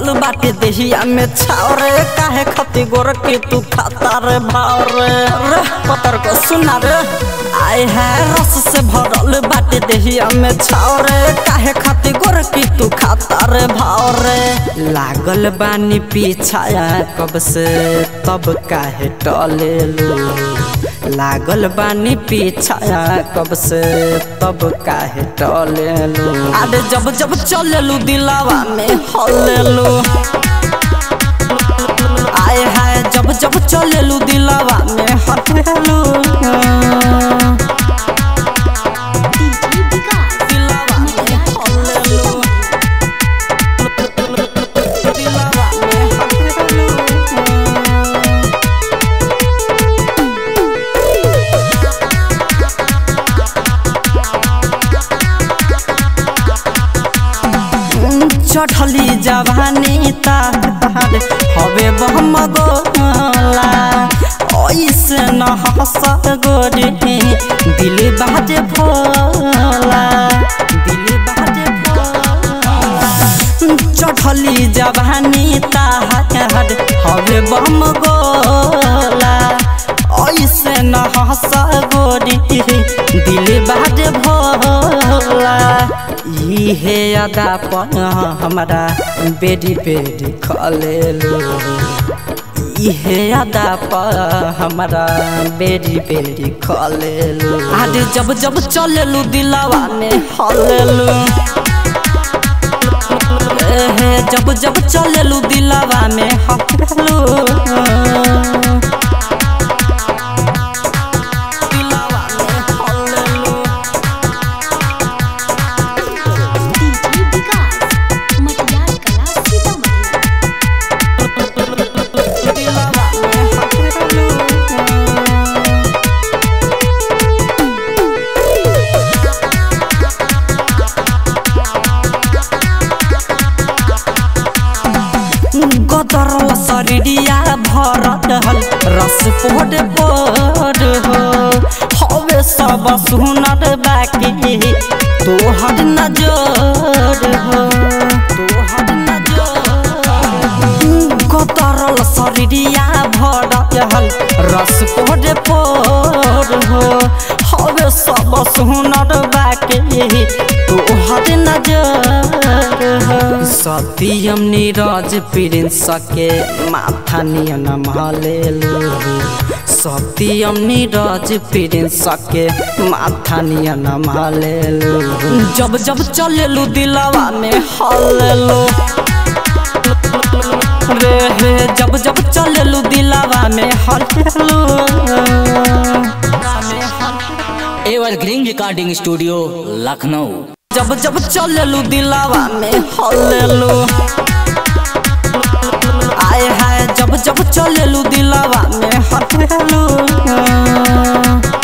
भरल बाटे देहिया में छाव रे काहे खती गोर के तू खाता रे भाव रे रे पतर को सुना रे आए है रस से भरल बाटे देहिया में छाव रे काहे खती गोर के तू खाता रे भाव रे लागल बानी पीछाया कब से तब काहे टले लो लागल बानी पीछाया कब से तब काहे टलेलू अरे जब जब चलेलू दिलावा में हलेलू आए हाय जब जब चलेलू दिलावा में हलेलू डीजे विकास दिलावा में हलेलू दिलावा में हलेलू चढ़ली जवानी तार हवे बम गोला ऐसे न हंस गोरी दिल बाजे भोला दिल बाजे भोला चढ़ली जवानी तार हवे बम गोला ऐसे न हंस गोरी दिल बाजे भोला इहे अदा पर हमारा बेरी बेरी खलेलो इहे अदा पर हमारा बेरी बेरी खलेलो आज जब जब चलेलू दिलावा में हलेलू एहे जब जब चलेलू दिलावा में हलेलू दिलावा में हलेलू डीजे विकास मटियार कला सीतामढ़ी दिलावा में हलेलू गदरल शरीरिया भरल हल रस पोड पोड हो हवे सब सुनर बाकी तोहर नजर हो तोहर नजर गदरल शरीरिया भरल हल रस पोड पोड हो हवे सब सुनर बाकी तोहर नजर हो सत्यम नीरज प्रिंस के माथा नियन महलेलू सत्यम नीरज प्रिंस के माथा नियन महलेलू जब जब चलेलू दिलवा में हलेलू रे रे जब जब चलेलू दिलवा में हलेलू एवरग्रीन रिकॉर्डिंग स्टूडियो लखनऊ जब जब चलेलू दिलावा में हलेलू आए हाय जब जब चलेलू दिलावा में हलेलू